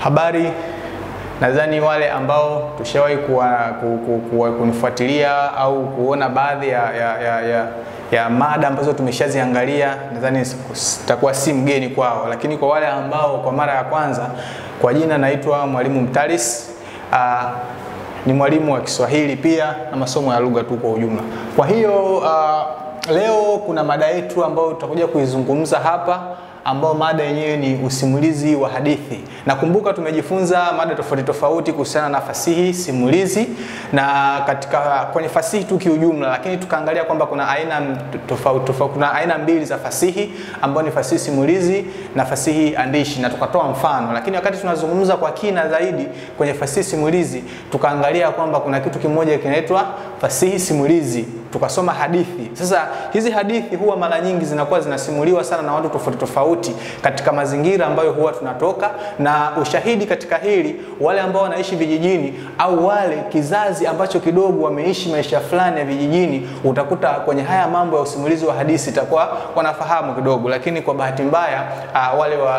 Habari, nadhani wale ambao tushawahi kuwa, ku, ku, ku, kunifuatilia au kuona baadhi ya, ya, ya, ya, ya mada ambazo tumeshaziangalia nadhani sitakuwa si mgeni kwao, lakini kwa wale ambao kwa mara ya kwanza, kwa jina naitwa Mwalimu Mtalis. Uh, ni mwalimu wa Kiswahili pia na masomo ya lugha tu kwa ujumla. Kwa hiyo uh, leo kuna mada yetu ambayo tutakuja kuizungumza hapa ambao mada yenyewe ni usimulizi wa hadithi. Nakumbuka tumejifunza mada tofauti tofauti kuhusiana na fasihi simulizi na katika kwenye fasihi tu kiujumla, lakini tukaangalia kwamba kuna aina tofauti tofauti, kuna aina mbili za fasihi ambayo ni fasihi simulizi na fasihi andishi, na tukatoa mfano. Lakini wakati tunazungumza kwa kina zaidi kwenye fasihi simulizi, tukaangalia kwamba kuna kitu kimoja kinaitwa fasihi simulizi tukasoma hadithi. Sasa hizi hadithi huwa mara nyingi zinakuwa zinasimuliwa sana na watu tofauti tofauti katika mazingira ambayo huwa tunatoka, na ushahidi katika hili, wale ambao wanaishi vijijini au wale kizazi ambacho kidogo wameishi maisha fulani ya vijijini, utakuta kwenye haya mambo ya usimulizi wa hadithi itakuwa wanafahamu kidogo, lakini kwa bahati mbaya uh, wale wa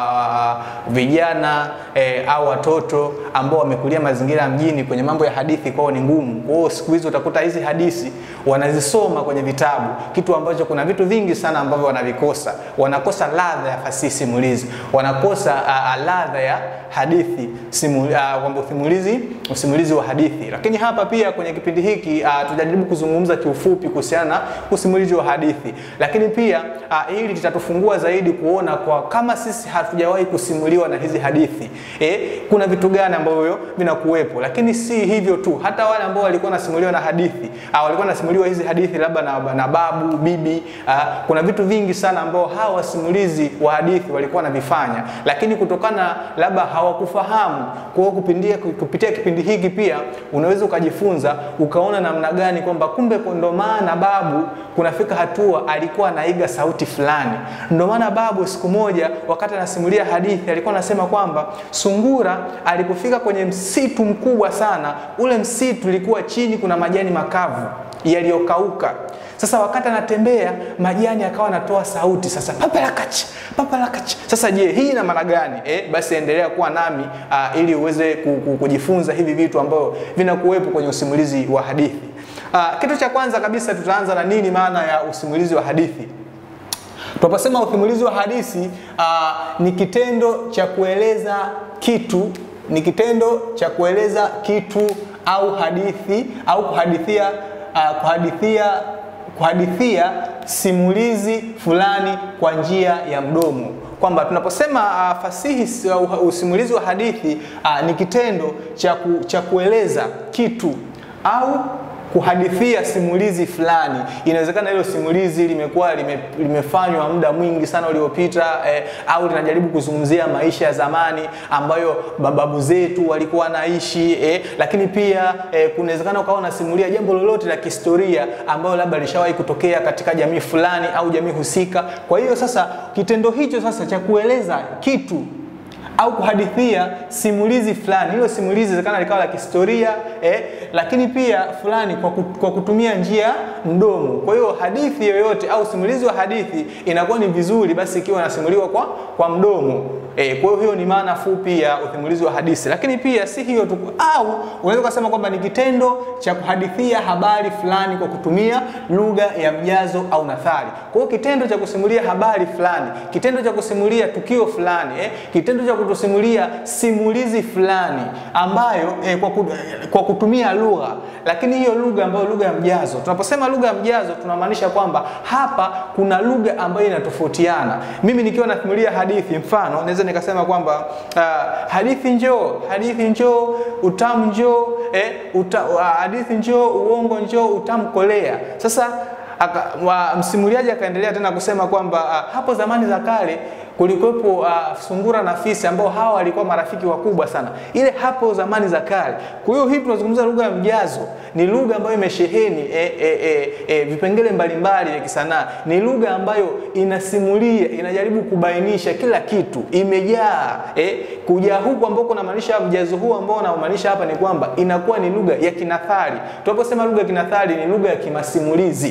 uh, vijana eh, au watoto ambao wamekulia mazingira ya mjini kwenye mambo ya hadithi kwao ni ngumu. Kwa hiyo siku hizi utakuta hizi hadithi wanazisoma kwenye vitabu, kitu ambacho kuna vitu vingi sana ambavyo wanavikosa. Wanakosa ladha ya fasihi simulizi, wanakosa uh, ladha ya hadithi simulizi, uh, kwamba usimulizi usimulizi wa hadithi. Lakini hapa pia kwenye kipindi hiki uh, tutajaribu kuzungumza kiufupi kuhusiana na usimulizi wa hadithi, lakini pia uh, hili litatufungua zaidi kuona kwa kama sisi hatujawahi kusimuliwa na hizi hadithi eh, kuna vitu gani ambavyo vinakuwepo. Lakini si hivyo tu, hata wale ambao walikuwa nasimuliwa na hadithi uh, walikuwa nasimuliwa hizi hadithi labda na, na babu bibi uh, kuna vitu vingi sana ambao hawa wasimulizi wa hadithi walikuwa wanavifanya, lakini kutokana labda hawakufahamu. Kwa hiyo kupitia, kupitia kipindi hiki pia unaweza ukajifunza ukaona namna gani kwamba kumbe ndo maana babu kunafika hatua alikuwa anaiga sauti fulani. Ndo maana babu siku moja wakati anasimulia hadithi alikuwa anasema kwamba sungura alipofika kwenye msitu mkubwa sana, ule msitu ulikuwa chini kuna majani makavu yaliyokauka. Sasa wakati anatembea majani akawa anatoa sauti sasa, papalakachi papalakachi. Sasa je, hii ina maana gani? Eh, basi endelea kuwa nami uh, ili uweze kujifunza hivi vitu ambavyo vinakuwepo kwenye usimulizi wa hadithi. Uh, kitu cha kwanza kabisa tutaanza na nini maana ya usimulizi wa hadithi. Tunaposema usimulizi wa hadithi uh, ni kitendo cha kueleza kitu, ni kitendo cha kueleza kitu au hadithi au kuhadithia uh, kuhadithia kuhadithia simulizi fulani kwa njia ya mdomo, kwamba tunaposema uh, fasihi uh, usimulizi wa hadithi uh, ni kitendo cha ku, cha kueleza kitu au kuhadithia simulizi fulani. Inawezekana hilo simulizi limekuwa lime, limefanywa muda mwingi sana uliopita eh, au linajaribu kuzungumzia maisha ya zamani ambayo bababu zetu walikuwa wanaishi eh, lakini pia eh, kunawezekana ukawa unasimulia jambo lolote la kihistoria ambayo labda lishawahi kutokea katika jamii fulani au jamii husika. Kwa hiyo sasa kitendo hicho sasa cha kueleza kitu au kuhadithia simulizi fulani. Hilo simulizi inawezekana likawa la kihistoria eh, lakini pia fulani kwa, kwa kutumia njia mdomo. Kwa hiyo hadithi yoyote au simulizi wa hadithi inakuwa ni vizuri basi ikiwa inasimuliwa kwa, kwa mdomo eh, kwa hiyo hiyo ni maana fupi ya usimulizi wa hadithi. Lakini pia si hiyo tu, au unaweza kusema kwamba ni kitendo cha kuhadithia habari fulani kwa kutumia lugha ya mjazo au nathari. Kwa hiyo kitendo cha kusimulia habari fulani, kitendo cha kusimulia tukio fulani eh, kitendo cha kutusimulia simulizi fulani ambayo eh, kwa, kwa kutumia lugha, lakini hiyo lugha ambayo lugha ya mjazo. Tunaposema lugha ya mjazo tunamaanisha kwamba hapa kuna lugha ambayo inatofautiana. Mimi nikiwa nasimulia hadithi, mfano naweza nikasema kwamba uh, hadithi njoo, hadithi njoo, utamu njoo, eh, uta, uh, hadithi njoo, uongo njoo, utamu kolea. Sasa aka, wa, msimuliaji akaendelea tena kusema kwamba uh, hapo zamani za kale kulikuwepo uh, sungura na fisi ambao hawa walikuwa marafiki wakubwa sana, ile hapo zamani za kale. Kwa hiyo hii tunazungumza lugha ya mjazo, ni lugha ambayo imesheheni e, e, e, e, vipengele mbalimbali vya kisanaa. Ni lugha ambayo inasimulia, inajaribu kubainisha kila kitu, imejaa e, kujaa huku ambao kunamaanisha mjazo huu ambao unamaanisha hapa ni kwamba inakuwa ni lugha ya kinathari. Tunaposema lugha ya kinathari ni lugha ya kimasimulizi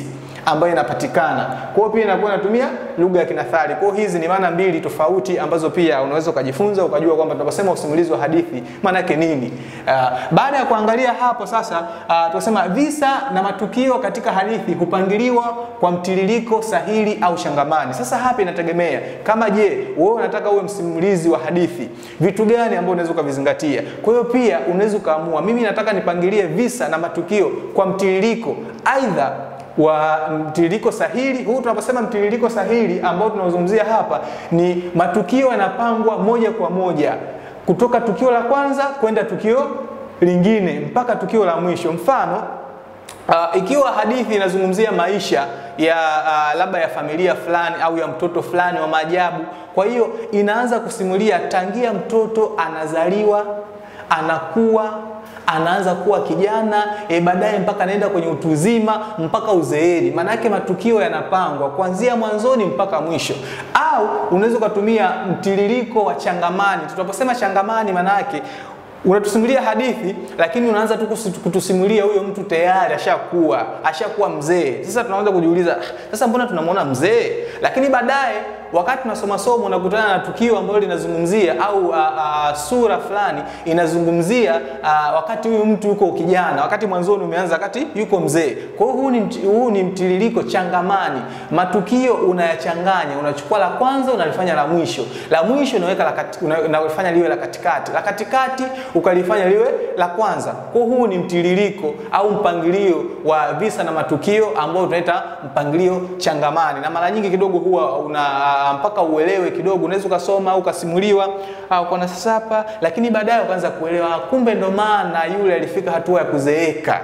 ambayo inapatikana. Kwa hiyo pia inakuwa inatumia lugha ya kinathari. Kwa hiyo hizi ni maana mbili tofauti ambazo pia unaweza ukajifunza ukajua kwamba tunaposema usimulizi wa hadithi maana yake nini. Uh, baada ya kuangalia hapo sasa, uh, tunasema visa na matukio katika hadithi hupangiliwa kwa mtiririko sahili au shangamani. Sasa hapa inategemea kama je, wewe unataka uwe msimulizi wa hadithi, vitu gani ambavyo unaweza ukavizingatia. Kwa hiyo pia unaweza ukaamua, mimi nataka nipangilie visa na matukio kwa mtiririko aidha wa mtiririko sahili. Huu tunaposema mtiririko sahili ambao tunaozungumzia hapa ni matukio yanapangwa moja kwa moja kutoka tukio la kwanza kwenda tukio lingine mpaka tukio la mwisho. Mfano, uh, ikiwa hadithi inazungumzia maisha ya uh, labda ya familia fulani au ya mtoto fulani wa maajabu, kwa hiyo inaanza kusimulia tangia mtoto anazaliwa, anakuwa anaanza kuwa kijana e, baadaye mpaka anaenda kwenye utu uzima mpaka uzeeni. Maana yake matukio yanapangwa kuanzia mwanzoni mpaka mwisho. Au unaweza ukatumia mtiririko wa changamani. Tunaposema changamani, maana yake unatusimulia hadithi lakini unaanza tu kutusimulia huyo mtu tayari ashakuwa ashakuwa mzee. Sasa tunaanza kujiuliza, sasa mbona tunamwona mzee? Lakini baadaye wakati tunasoma somo unakutana na tukio ambalo linazungumzia au a, a, sura fulani inazungumzia a, wakati huyu mtu yuko kijana, wakati mwanzoni umeanza, wakati yuko mzee. Kwa hiyo huu ni, huu ni mtiririko changamani, matukio unayachanganya, unachukua la kwanza unalifanya la mwisho, la mwisho unaweka la kati, unalifanya liwe la katikati, la katikati ukalifanya liwe la kwanza. Kwa hiyo huu ni mtiririko au mpangilio wa visa na matukio ambao tunaita mpangilio changamani, na mara nyingi kidogo huwa una mpaka uelewe kidogo, unaweza ukasoma au ukasimuliwa au kwa sasa hapa, lakini baadaye ukaanza kuelewa, kumbe ndo maana yule alifika hatua ya kuzeeka.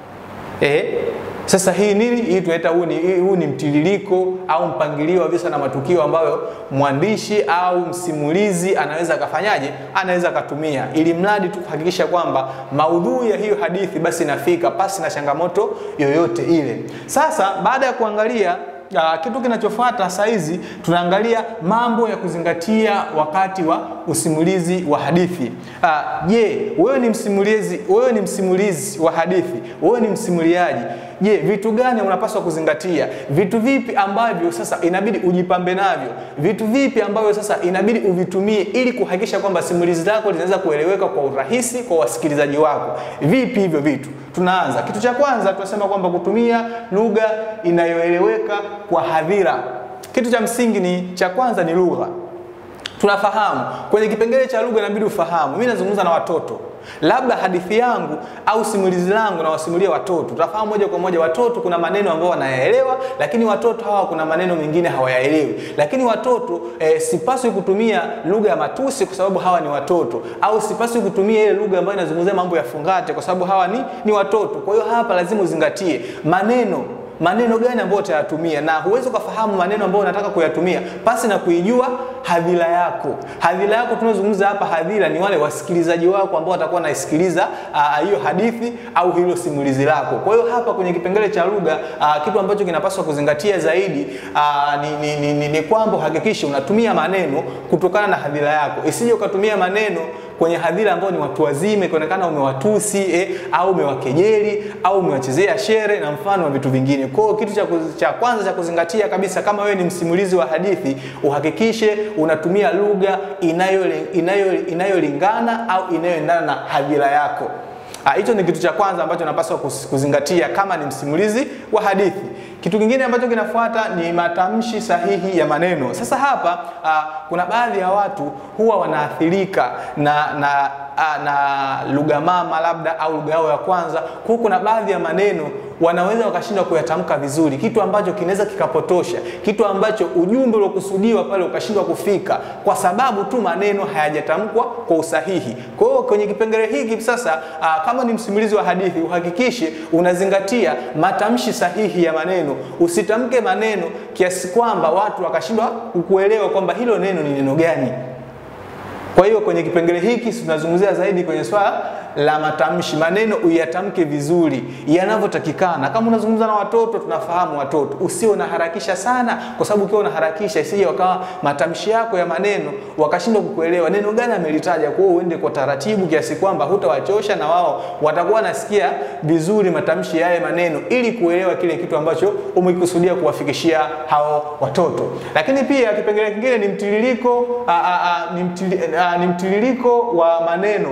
Eh, sasa hii nini hii tunaita huu ni, huu ni mtiririko au mpangilio wa visa na matukio ambayo mwandishi au msimulizi anaweza akafanyaje, anaweza akatumia, ili mradi tu kuhakikisha kwamba maudhui ya hiyo hadithi basi inafika pasi na changamoto yoyote ile. Sasa baada ya kuangalia Uh, kitu kinachofuata saa hizi tunaangalia mambo ya kuzingatia wakati wa usimulizi wa hadithi. Je, uh, wewe ni msimulizi, wewe ni msimulizi wa hadithi, wewe ni msimuliaji. Je, vitu gani unapaswa kuzingatia? Vitu vipi ambavyo sasa inabidi ujipambe navyo? Vitu vipi ambavyo sasa inabidi uvitumie ili kuhakikisha kwamba simulizi lako linaweza kueleweka kwa urahisi kwa wasikilizaji wako? Vipi hivyo vitu? Tunaanza kitu cha kwanza, tunasema kwamba kutumia lugha inayoeleweka kwa hadhira. Kitu cha msingi ni cha kwanza ni lugha. Tunafahamu kwenye kipengele cha lugha inabidi ufahamu, mimi nazungumza na watoto, labda hadithi yangu au simulizi langu nawasimulia watoto. Tutafahamu moja kwa moja, watoto kuna maneno ambayo wanayaelewa, lakini watoto hawa kuna maneno mengine hawayaelewi. Lakini watoto eh, sipaswi kutumia lugha ya matusi kwa sababu hawa ni watoto, au sipaswi kutumia ile lugha ambayo inazungumzia mambo ya fungate kwa sababu hawa ni, ni watoto. Kwa hiyo hapa lazima uzingatie maneno maneno gani ambayo utayatumia, na huwezi ukafahamu maneno ambayo unataka kuyatumia pasi na kuijua hadhira yako. Hadhira yako tunazungumza hapa, hadhira ni wale wasikilizaji wako ambao watakuwa naisikiliza hiyo hadithi au hilo simulizi lako. Kwa hiyo hapa kwenye kipengele cha lugha, kitu ambacho kinapaswa kuzingatia zaidi aa, ni, ni, ni, ni, ni kwamba uhakikishe unatumia maneno kutokana na hadhira yako, isije ukatumia maneno kwenye hadhira ambao ni watu wazima, ikaonekana umewatusi eh, au umewakejeli au umewachezea shere na mfano wa vitu vingine. Kwa hiyo kitu cha, cha kwanza cha kuzingatia kabisa, kama wewe ni msimulizi wa hadithi, uhakikishe unatumia lugha inayolingana inayo, inayo au inayoendana na hadhira yako. Hicho ni kitu cha kwanza ambacho napaswa kuzingatia kama ni msimulizi wa hadithi. Kitu kingine ambacho kinafuata ni matamshi sahihi ya maneno. Sasa hapa uh, kuna baadhi ya watu huwa wanaathirika na, na, uh, na lugha mama labda au lugha yao ya kwanza. Kwa kuna baadhi ya maneno wanaweza wakashindwa kuyatamka vizuri, kitu ambacho kinaweza kikapotosha, kitu ambacho ujumbe uliokusudiwa pale ukashindwa kufika kwa sababu tu maneno hayajatamkwa kwa usahihi. Kwa hiyo kwenye kipengele hiki sasa, uh, kama ni msimulizi wa hadithi, uhakikishe unazingatia matamshi sahihi ya maneno. Usitamke maneno kiasi kwamba watu wakashindwa kukuelewa kwamba hilo neno ni neno gani. Kwa hiyo kwenye kipengele hiki tunazungumzia zaidi kwenye swala la matamshi, maneno uyatamke vizuri yanavyotakikana. Kama unazungumza na watoto, tunafahamu watoto, usio unaharakisha sana, kwa sababu ukiwa unaharakisha isije wakawa matamshi yako ya maneno wakashindwa kukuelewa neno gani amelitaja. Kwa hiyo uende kwa taratibu kiasi kwamba hutawachosha na wao watakuwa nasikia vizuri matamshi ya maneno, ili kuelewa kile kitu ambacho umekusudia kuwafikishia hao watoto. Lakini pia kipengele kingine ni mtiririko a, a, a, ni, mtili, a, ni mtiririko wa maneno.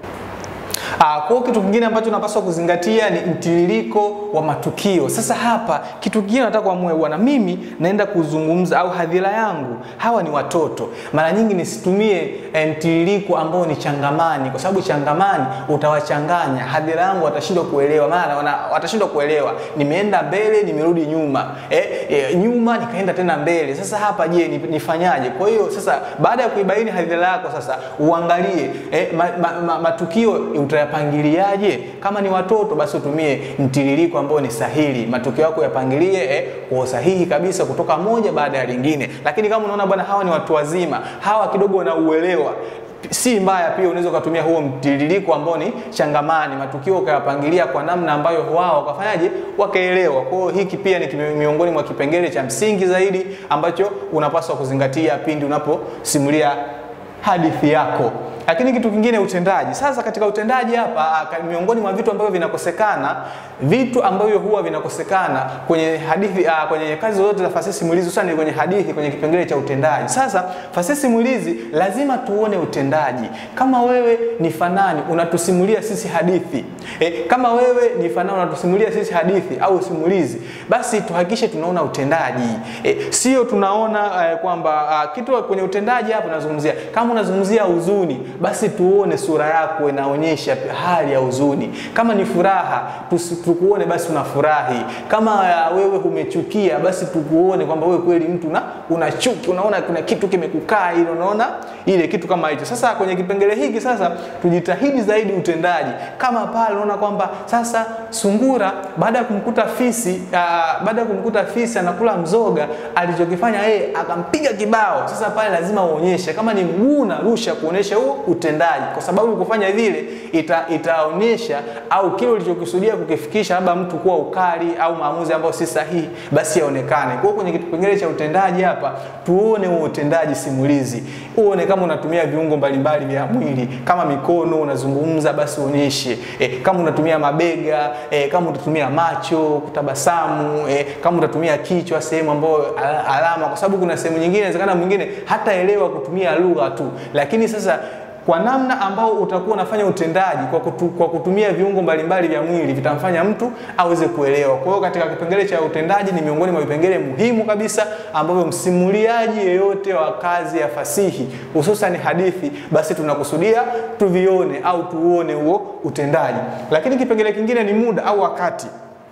Uh, kwa kitu kingine ambacho unapaswa kuzingatia ni mtiririko wa matukio. Sasa hapa kitu kingine nataka kuamua bwana, mimi naenda kuzungumza au hadhira yangu hawa ni watoto, mara nyingi nisitumie eh, mtiririko ambao ni changamani, kwa sababu changamani utawachanganya hadhira yangu, watashindwa kuelewa, maana watashindwa kuelewa, nimeenda mbele nimerudi nyuma, eh, eh, nyuma nikaenda tena mbele. Sasa hapa je, nifanyaje? Kwa hiyo sasa baada ya kuibaini hadhira yako, sasa uangalie eh, ma, ma, ma, matukio utayapangiliaje? Kama ni watoto, basi utumie mtiririko ambao ni sahihi, matukio yako yapangilie eh, kwa usahihi kabisa, kutoka moja baada ya lingine. Lakini kama unaona bwana, hawa ni watu wazima, hawa kidogo wanauelewa si mbaya pia unaweza ukatumia huo mtiririko ambao ni changamani, matukio ukayapangilia kwa namna ambayo wao wakafanyaje, wakaelewa. Kwa hiyo hiki pia ni miongoni mwa kipengele cha msingi zaidi ambacho unapaswa kuzingatia pindi unaposimulia hadithi yako. Lakini kitu kingine utendaji. Sasa katika utendaji hapa, miongoni mwa vitu ambavyo vinakosekana, vitu ambavyo huwa vinakosekana kwenye hadithi uh, kwenye kazi zote za fasihi simulizi, hususan kwenye hadithi, kwenye kipengele cha utendaji. Sasa fasihi simulizi lazima tuone utendaji. Kama wewe ni fanani unatusimulia sisi hadithi e, kama wewe ni fanani unatusimulia sisi hadithi au simulizi, basi tuhakikishe tunaona utendaji e, sio tunaona uh, kwamba uh, kitu kwenye utendaji hapa nazungumzia, kama unazungumzia huzuni basi tuone sura yako inaonyesha hali ya huzuni. Kama ni furaha, tukuone basi unafurahi. Kama uh, wewe umechukia, basi tukuone kwamba wewe kweli mtu na una chuki, unaona kuna kitu kimekukaa ile, unaona ile kitu kama hicho. Sasa kwenye kipengele hiki sasa tujitahidi zaidi utendaji. Kama pale unaona kwamba sasa sungura baada ya kumkuta fisi uh, baada ya kumkuta fisi anakula mzoga, alichokifanya yeye akampiga kibao. Sasa pale lazima uonyeshe, kama ni mguu unarusha kuonyesha huo utendaji, kwa sababu kufanya vile ita, itaonyesha au kile ulichokusudia kukifikisha, labda mtu kuwa ukali au maamuzi ambayo si sahihi, basi yaonekane. Kwa hiyo kwenye kipengele cha utendaji hapa tuone huo utendaji simulizi, uone kama unatumia viungo mbalimbali vya mwili, kama mikono unazungumza, basi uonyeshe e, kama unatumia mabega e, kama utatumia macho kutabasamu e, kama utatumia kichwa sehemu ambayo alama, kwa sababu kuna sehemu nyingine inawezekana mwingine hataelewa kutumia lugha tu, lakini sasa kwa namna ambao utakuwa unafanya utendaji kwa, kutu, kwa kutumia viungo mbalimbali vya mwili vitamfanya mtu aweze kuelewa. Kwa hiyo katika kipengele cha utendaji ni miongoni mwa vipengele muhimu kabisa ambavyo msimuliaji yeyote wa kazi ya fasihi hususan hadithi, basi tunakusudia tuvione au tuone huo utendaji. Lakini kipengele kingine ni muda au wakati.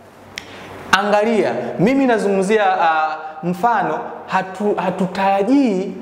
Angalia, mimi nazungumzia uh, mfano hatu, hatutarajii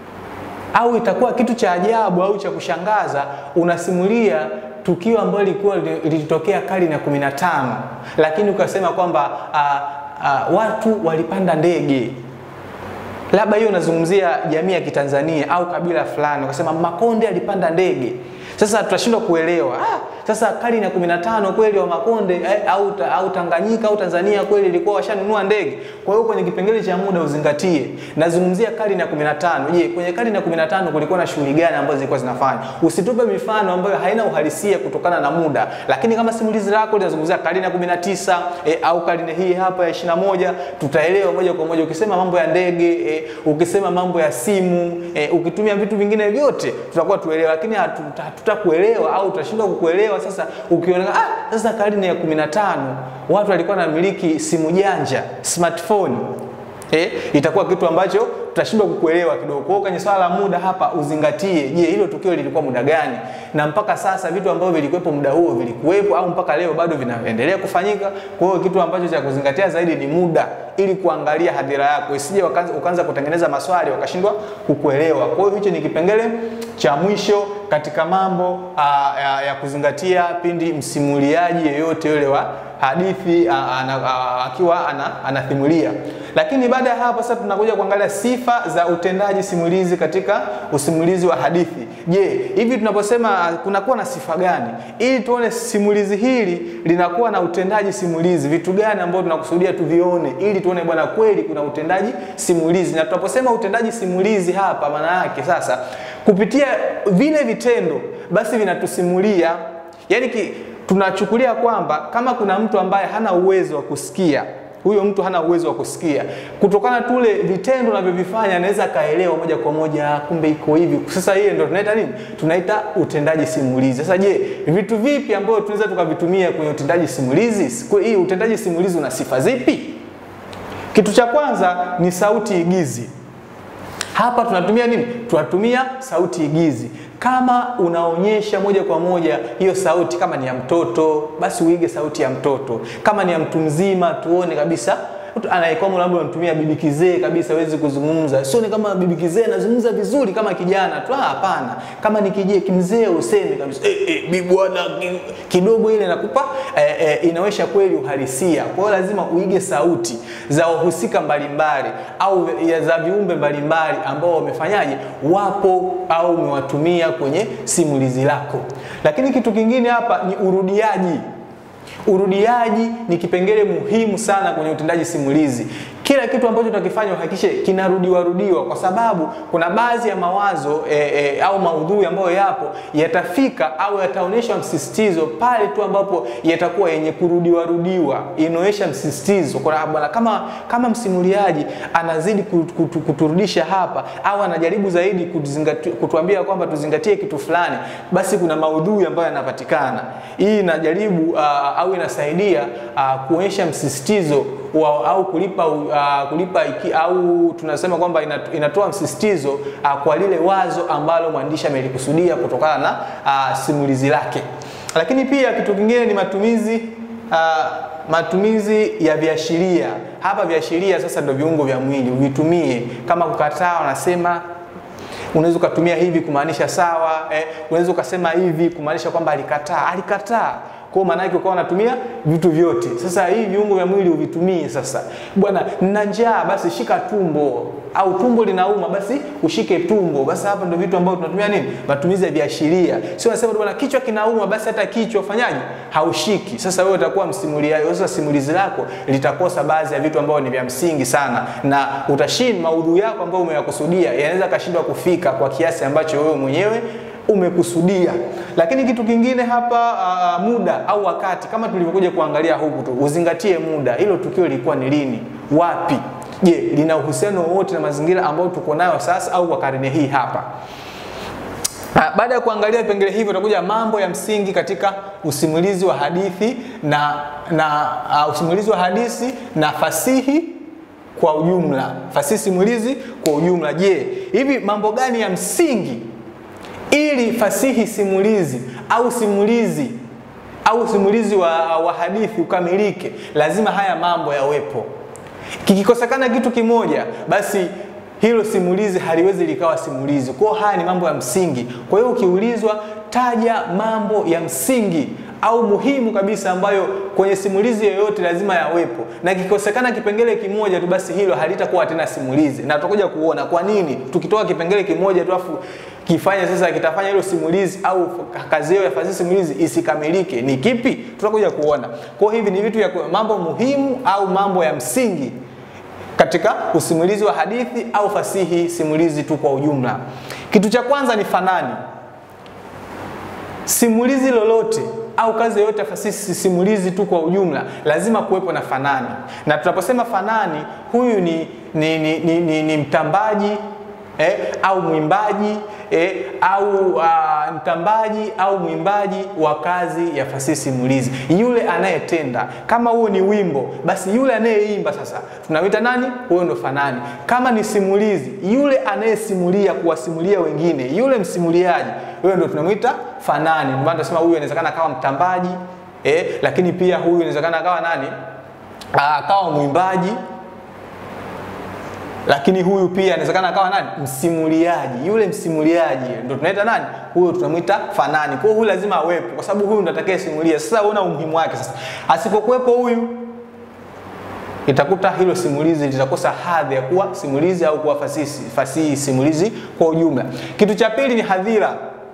au itakuwa kitu cha ajabu au cha kushangaza, unasimulia tukio ambalo lilikuwa lilitokea karne ya kumi na tano, lakini ukasema kwamba uh, uh, watu walipanda ndege labda hiyo unazungumzia jamii ya Kitanzania au kabila fulani, ukasema Makonde alipanda ndege. Sasa tutashindwa kuelewa ah, sasa karne ya 15 kweli wa Makonde eh, au, au Tanganyika au Tanzania kweli ilikuwa washanunua ndege. Kwa hiyo kwenye kipengele cha muda uzingatie, nazungumzia karne ya 15. Je, kwenye karne ya 15 kulikuwa na shughuli gani ambazo zilikuwa zinafanya? Usitupe mifano ambayo haina uhalisia kutokana na muda, lakini kama simulizi lako linazungumzia karne ya 19 eh, au karne hii hapa ya 21, tutaelewa moja kwa moja. Ukisema mambo ya ndege eh, ukisema mambo ya simu eh, ukitumia vitu vingine vyote tutakuwa tuelewa, lakini hatutakuelewa au tutashindwa kukuelewa. Sasa ukiona ah, sasa karne ya 15 watu walikuwa wanamiliki simu janja smartphone eh, itakuwa kitu ambacho tutashindwa kukuelewa kidogo. Kwa hiyo kwenye swala la muda hapa uzingatie, je, hilo tukio lilikuwa muda gani, na mpaka sasa vitu ambavyo vilikuwepo muda huo vilikuwepo au mpaka leo bado vinaendelea kufanyika. Kwa hiyo kitu ambacho cha kuzingatia zaidi ni muda, ili kuangalia hadhira yako, isije wakaanza ukaanza kutengeneza maswali wakashindwa kukuelewa. Kwa hiyo hicho ni kipengele cha mwisho katika mambo aa, ya, ya kuzingatia pindi msimuliaji yeyote yule wa hadithi a- ana- a- akiwa ana, anathimulia. Lakini baada ya hapo sasa tunakuja kuangalia sifa za utendaji simulizi katika usimulizi wa hadithi. Je, hivi tunaposema kunakuwa na sifa gani ili tuone simulizi hili linakuwa na utendaji simulizi, vitu gani ambavyo tunakusudia tuvione ili tuone bwana kweli kuna utendaji simulizi. Na tunaposema utendaji simulizi hapa, maana yake sasa kupitia vile vitendo basi vinatusimulia yani ki, tunachukulia kwamba kama kuna mtu ambaye hana uwezo wa kusikia huyo mtu hana uwezo wa kusikia kutokana tule vitendo anavyovifanya anaweza akaelewa moja kwa moja kumbe iko hivi sasa hiyo ndio tunaita nini tunaita utendaji simulizi sasa je vitu vipi ambavyo tunaweza tukavitumia kwenye utendaji simulizi Kwa hii utendaji simulizi una sifa zipi kitu cha kwanza ni sauti igizi hapa tunatumia nini? Tunatumia sauti igizi. Kama unaonyesha moja kwa moja hiyo sauti, kama ni ya mtoto, basi uige sauti ya mtoto. Kama ni ya mtu mzima, tuone kabisa mtu anayekwama labda unatumia bibi kizee kabisa, hawezi kuzungumza. Sio ni kama bibi kizee anazungumza vizuri kama kijana tu, ah, hapana. Kama ni kijee kimzee, useme kabisa eh, eh, bibi bwana ki- kidogo, ile inakupa eh, eh, inaonyesha kweli uhalisia. Kwa hiyo lazima uige sauti za wahusika mbalimbali au ya- za viumbe mbalimbali ambao wamefanyaje, wapo au umewatumia kwenye simulizi lako. Lakini kitu kingine hapa ni urudiaji. Urudiaji ni kipengele muhimu sana kwenye utendaji simulizi. Kila kitu ambacho tunakifanya uhakikishe kinarudiwa rudiwa, kwa sababu kuna baadhi ya mawazo e, e, au maudhui ambayo yapo yatafika au yataonyeshwa msisitizo pale tu ambapo yatakuwa yenye kurudiwa rudiwa, inaonyesha msisitizo. Kwa bwana, kama kama msimuliaji anazidi kutu- kutu- kuturudisha hapa au anajaribu zaidi kutuzingati- kutuambia kwamba tuzingatie kitu fulani, basi kuna maudhui ambayo yanapatikana. Hii inajaribu uh, au inasaidia uh, kuonyesha msisitizo wa, au kulipa uh, kulipa iki, au tunasema kwamba inat- inatoa msisitizo uh, kwa lile wazo ambalo mwandishi amelikusudia kutokana na uh, simulizi lake. Lakini pia kitu kingine ni matumizi uh, matumizi ya viashiria. Hapa viashiria sasa ndio viungo vya mwili, uvitumie kama kukataa, wanasema unaweza ukatumia hivi kumaanisha sawa eh, unaweza ukasema hivi kumaanisha kwamba alikataa alikataa kwa maana yake ukawa unatumia vitu vyote sasa hii viungo vya mwili uvitumie sasa bwana nina njaa basi shika tumbo au tumbo linauma basi ushike tumbo basi hapa ndio vitu ambavyo tunatumia nini matumizi ya viashiria sio unasema bwana kichwa kinauma basi hata kichwa ufanyaje haushiki sasa wewe utakuwa msimuliaji sasa simulizi lako litakosa baadhi ya vitu ambavyo ni vya msingi sana na utashin maudhui yako ambayo umeyakusudia yanaweza kashindwa kufika kwa kiasi ambacho wewe mwenyewe umekusudia. Lakini kitu kingine hapa uh, muda au wakati, kama tulivyokuja kuangalia huku tu, uzingatie muda. Hilo tukio lilikuwa ni lini, wapi? Je, lina uhusiano wowote na mazingira ambayo tuko nayo sasa au kwa karne hii hapa? Ah, Baada ya kuangalia vipengele hivyo, tutakuja mambo ya msingi katika usimulizi wa hadithi na, na uh, usimulizi wa hadithi na fasihi kwa ujumla, fasihi simulizi kwa ujumla. Je, hivi mambo gani ya msingi ili fasihi simulizi au simulizi au simulizi wa, wa hadithi ukamilike, lazima haya mambo yawepo. Kikikosekana kitu kimoja, basi hilo simulizi haliwezi likawa simulizi. Kwa hiyo haya ni mambo ya msingi. Kwa hiyo ukiulizwa, taja mambo ya msingi au muhimu kabisa ambayo kwenye simulizi yoyote lazima yawepo, na kikosekana kipengele kimoja tu, basi hilo halitakuwa tena simulizi, na tutakuja kuona kwa nini tukitoa kipengele kimoja tu afu kifanya sasa kitafanya hilo simulizi au kazi hiyo ya fasihi simulizi isikamilike ni kipi, tutakuja kuona. Kwa hiyo hivi ni vitu ya mambo muhimu au mambo ya msingi katika usimulizi wa hadithi au fasihi simulizi tu kwa ujumla. Kitu cha kwanza ni fanani. Simulizi lolote au kazi yoyote ya fasihi simulizi tu kwa ujumla lazima kuwepo na fanani, na tunaposema fanani, huyu ni, ni, ni, ni, ni, ni mtambaji eh, au mwimbaji eh, au uh, mtambaji au mwimbaji wa kazi ya fasihi simulizi, yule anayetenda. Kama huo ni wimbo, basi yule anayeimba sasa tunamwita nani? Huyo ndo fanani. Kama ni simulizi, yule anayesimulia kuwasimulia wengine, yule msimuliaji, huyo ndo tunamwita fanani. Ndio maana tunasema huyu inawezekana akawa mtambaji eh, lakini pia huyu inawezekana akawa nani? akawa mwimbaji lakini huyu pia inawezekana akawa nani msimuliaji yule msimuliaji ndo tunaita nani huyo tunamwita fanani kwa hiyo huyu lazima awepo kwa sababu huyu ndo atakayesimulia sasa unaona umuhimu wake sasa asipokuwepo huyu itakuta hilo simulizi litakosa hadhi ya kuwa simulizi au kuwa fasihi, fasihi simulizi kwa ujumla kitu cha pili ni hadhira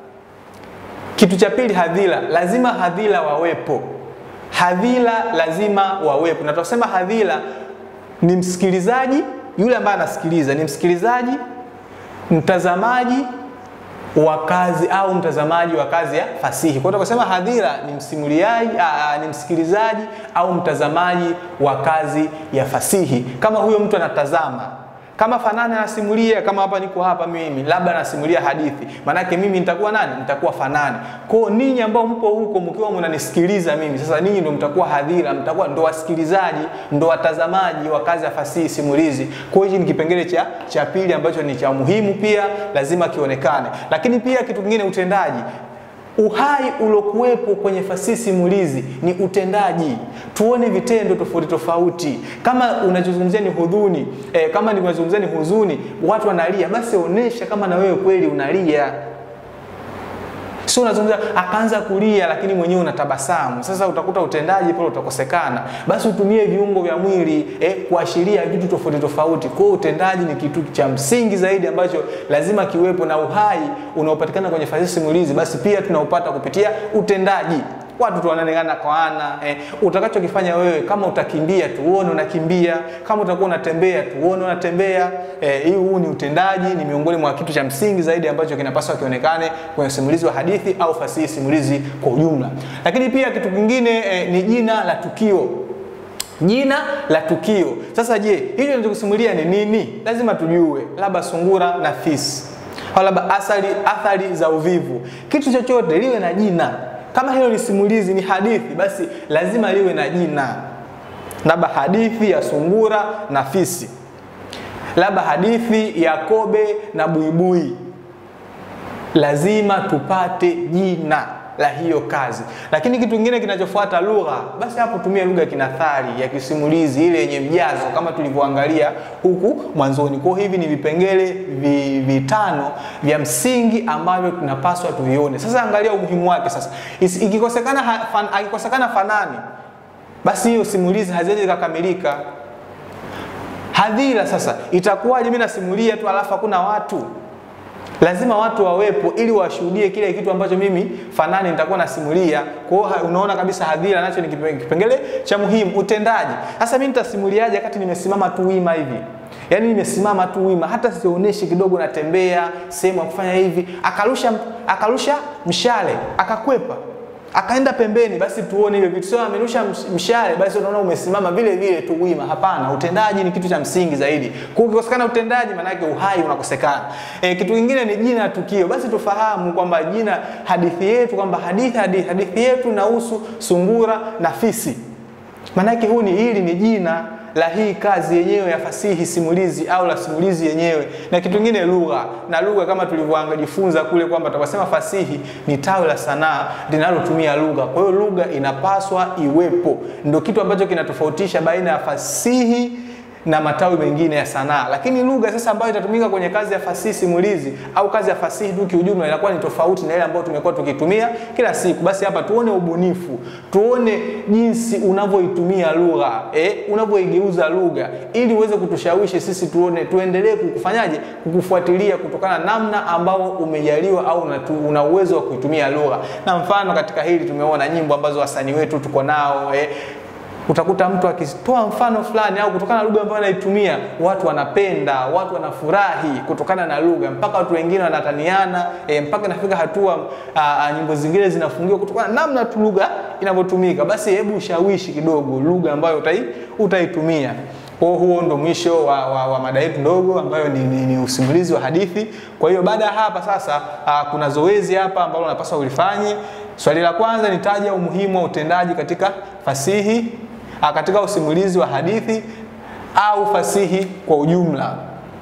kitu cha pili hadhira lazima hadhira wawepo hadhira lazima wawepo na tunasema hadhira ni msikilizaji yule ambaye anasikiliza ni msikilizaji mtazamaji wa kazi au mtazamaji wa kazi ya fasihi. Kwa hiyo tukasema hadhira ni msimuliaji, aa, ni msikilizaji au mtazamaji wa kazi ya fasihi. Kama huyo mtu anatazama kama fanani anasimulia, kama hapa niko hapa mimi, labda anasimulia hadithi, maanake mimi nitakuwa nani? Nitakuwa fanani. Kwa hiyo ninyi ambao mpo huko mkiwa mnanisikiliza mimi, sasa ninyi ndio mtakuwa hadhira, mtakuwa ndo wasikilizaji, ndo watazamaji wa kazi ya fasihi simulizi. Kwa hiyo hichi ni kipengele cha cha pili ambacho ni cha muhimu, pia lazima kionekane. Lakini pia kitu kingine, utendaji uhai uliokuwepo kwenye fasihi simulizi ni utendaji. Tuone vitendo tofauti tofauti. Kama unachozungumzia ni hudhuni eh, kama unazungumzia ni huzuni, watu wanalia, basi onesha kama na wewe kweli unalia. Sio unazungumza akaanza kulia, lakini mwenyewe unatabasamu. Sasa utakuta utendaji pale utakosekana. Basi utumie viungo vya mwili eh, kuashiria vitu tofauti tofauti. Kwa hiyo utendaji ni kitu cha msingi zaidi ambacho lazima kiwepo, na uhai unaopatikana kwenye fasihi simulizi, basi pia tunaupata kupitia utendaji watu tu wanaonekana kwa ana eh, utakachokifanya wewe kama utakimbia tuone unakimbia kama utakuwa unatembea tuone unatembea eh, hii huu ni utendaji ni miongoni mwa kitu cha msingi zaidi ambacho kinapaswa kionekane kwenye simulizi wa hadithi au fasihi simulizi kwa ujumla lakini pia kitu kingine eh, ni jina la tukio jina la tukio sasa je hicho tunachokusimulia ni nini lazima tujue labda sungura na fisi au labda athari, athari za uvivu kitu chochote liwe na jina kama hilo ni simulizi, ni hadithi, basi lazima liwe na jina, labda hadithi ya sungura na fisi, labda hadithi ya kobe na buibui. Lazima tupate jina la hiyo kazi. Lakini kitu kingine kinachofuata lugha, basi hapo tumia lugha kinathari ya kisimulizi ile yenye mjazo kama tulivyoangalia huku mwanzoni. Kwa hivi ni vipengele vi, vitano vya msingi ambavyo tunapaswa tuvione. Sasa angalia umuhimu wake sasa. Ikikosekana fan, akikosekana fanani, basi hiyo simulizi haziwezi kukamilika. Hadhira sasa itakuwaje? Mimi nasimulia tu alafu hakuna watu lazima watu wawepo ili washuhudie kile kitu ambacho mimi fanani nitakuwa nasimulia. Kwa hiyo unaona kabisa hadhira nacho ni kipengele cha muhimu. Utendaji sasa, mimi nitasimuliaje wakati nimesimama tu wima hivi? Yaani nimesimama tu wima, hata sionyeshi kidogo natembea sehemu ya kufanya hivi, akarusha akarusha mshale akakwepa akaenda pembeni, basi tuone hivyo vitu. Sio amerusha mshale, basi unaona umesimama vile vile tu wima. Hapana, utendaji ni kitu cha msingi zaidi. Kwa ukikosekana utendaji, maana yake uhai unakosekana. E, kitu kingine ni jina la tukio. Basi tufahamu kwamba jina hadithi yetu kwamba hadithi, hadithi, hadithi yetu inahusu sungura na fisi. Maana yake huu ni hili ni jina la hii kazi yenyewe ya fasihi simulizi au la simulizi yenyewe. Na kitu kingine lugha, na lugha kama tulivyojifunza kule kwamba tukasema fasihi ni tawi la sanaa linalotumia lugha. Kwa hiyo lugha inapaswa iwepo, ndio kitu ambacho kinatofautisha baina ya fasihi na matawi mengine ya sanaa. Lakini lugha sasa ambayo itatumika kwenye kazi ya fasihi simulizi au kazi ya fasihi tu kiujumla inakuwa ni tofauti na ile ambayo tumekuwa tukitumia kila siku. Basi hapa tuone ubunifu, tuone jinsi unavyoitumia lugha eh, unavyoigeuza lugha ili uweze kutushawishi sisi tuone, tuendelee kukufanyaje, kukufuatilia kutokana na namna ambao umejaliwa au una uwezo wa kuitumia lugha. Na mfano katika hili tumeona nyimbo ambazo wasanii wetu tuko nao eh, utakuta mtu akitoa mfano fulani au kutokana na lugha ambayo anaitumia, watu wanapenda, watu wanafurahi kutokana na lugha, mpaka watu wengine wanataniana e, mpaka inafika hatua a, a, nyimbo zingine zinafungiwa kutokana na namna tu lugha inavyotumika. Basi hebu ushawishi kidogo lugha ambayo utai, utaitumia. Kwa huo ndo mwisho wa, wa, wa mada yetu ndogo ambayo ni, ni, ni usimulizi wa hadithi. Kwa hiyo baada ya hapa sasa, a, kuna zoezi hapa ambalo unapaswa ulifanye. Swali la kwanza nitaja umuhimu wa utendaji katika fasihi katika usimulizi wa hadithi au fasihi kwa ujumla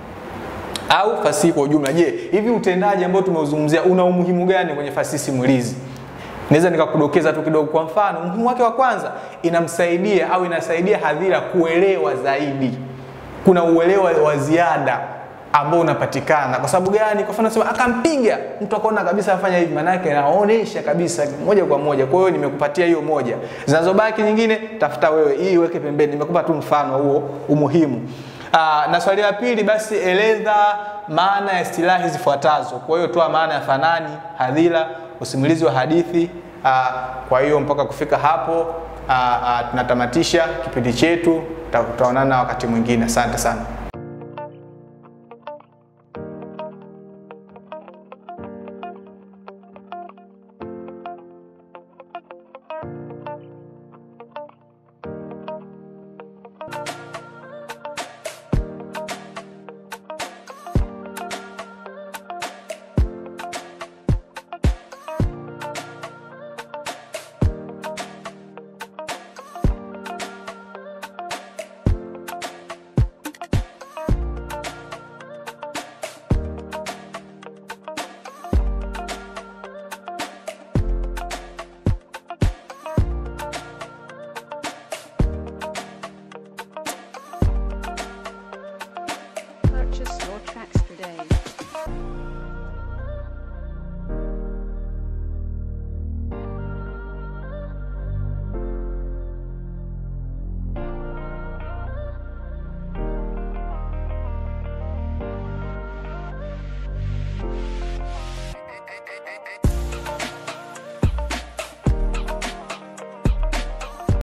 au fasihi kwa ujumla. Je, hivi utendaji ambao tumeuzungumzia una umuhimu gani kwenye fasihi simulizi? Naweza nikakudokeza tu kidogo. Kwa mfano, umuhimu wake wa kwanza, inamsaidia au inasaidia hadhira kuelewa zaidi kuna uelewa wa ziada ambao unapatikana. Kwa sababu gani? Kwa mfano sema akampiga mtu akaona kabisa afanya hivi, maana yake naonesha kabisa moja kwa moja. Kwa hiyo nimekupatia hiyo moja, zinazobaki nyingine tafuta wewe, hii weke pembeni. Nimekupa tu mfano huo umuhimu. Aa, na swali la pili basi, eleza maana ya istilahi zifuatazo. Kwa hiyo toa maana ya fanani, hadhira, usimulizi wa hadithi. Aa, kwa hiyo mpaka kufika hapo aa, aa, tunatamatisha kipindi chetu. Tutaonana wakati mwingine. Asante sana.